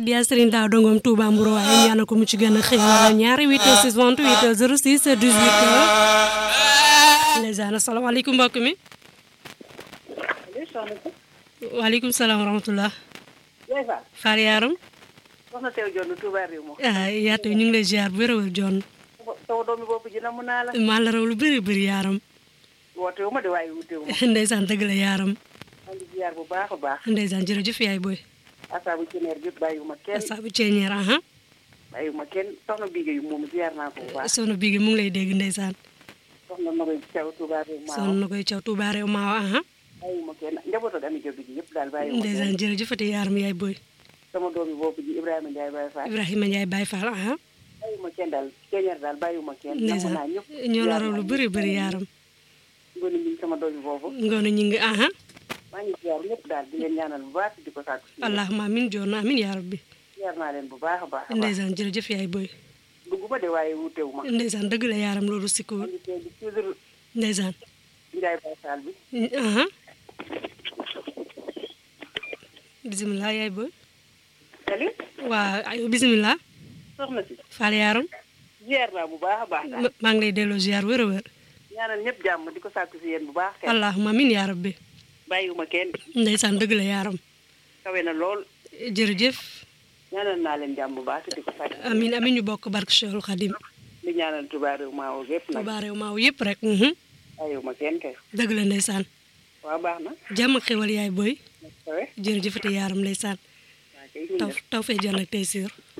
Dia Serigne Daaw Dongom Touba Mbouro waaye ñaanal ko mu ci gën a xéewal ñaari 8 6 28 06 18 ndeysaan asalaamaaleykum mbokk mi waaleykum salaam wa rahmatullah Yaay Fall Faar Yaram soxna teew jonn Touba réew mo ah yaatu ñu ngi lay ziar bu wér a wér John sama doomi bopp ji na mu naa la maa la raw lu bëri bëri Yaram woote wu ma de waaye wuute wu ma ndeysaan dëgg la Yaram maa ngi ziar bu baax a baax ndeysaan jërëjëf yaay booy asaabu ceneer gépp bàyyiwu ma kenn saabu ceeñeer aha bàyyiwu ma kenn soxna Bigué yu moom ziar naa ko bu baax soxna Bigué mu ngi lay dégg ndeysaan soxna Maroy Thiaw Touba réew ma soxna na koy caw Touba réew maawa aha bàyyiwu ma kenn njaboot ak ami jobi ji yëpp daal bàyyiwu ma kenn ndeysaan jërëjëfati Yaram yaay booy sama doomi bopp ji Ibrahima Ndiaye Baye Fall Ibrahima Ndiaye Baye Fall aha bàyyiwu ma kenn daal ceneer daal bàyyiwu ma kenn namm ndeysaan naa ñëpp ñoo la ziar raw naa lu ñëpp. bëri bëri Yaram ngoni mi sama doomi boobu ngoonu ñu ngi aha maa ngi ziar ñëpp daal di leen ñaanal bu baax di ko sàkku si yéen. allahumma amin John amin yaa rabbi ziar naa leen bu baax a baax a baax ndeysaan jërëjëf yaay booy dugguma de waaye wuutewu ma ndeysaan dëgg la Yaram loolu maa sikkuwul ngi teel di toujours ndeysaan Ndiaye Baye Fall bi aha bisimilah yaay booy Sali waa ayo bisimilah soxna si Fall Yaram ziar naa bu baax a baax daal ma- maa ngi lay delloo ziar wér a wér ñaanal ñëpp jàmm di ko sàkku si yéen bu baax kay allahumma amin yaa rabbi bàyyiwuma kenn ndeysaan dëgg la Yaram kawe na lool jërëjëf ñaanal naa leen jàmm bu baax te di ko sàkku amin amin ñu bokk barke Cheikhul Khadim di ñaanal Touba réew maa woo gépp nag Touba réew maaw yëpp rek mhm. bàyyiwuma kenn kay dëgg la ndeysaan waaw baax na jàmm ak xewal yaay booy kawe jërëjëfati Yaram ndeysaan waa kay ñu taw def taw fee jàll ak tey siir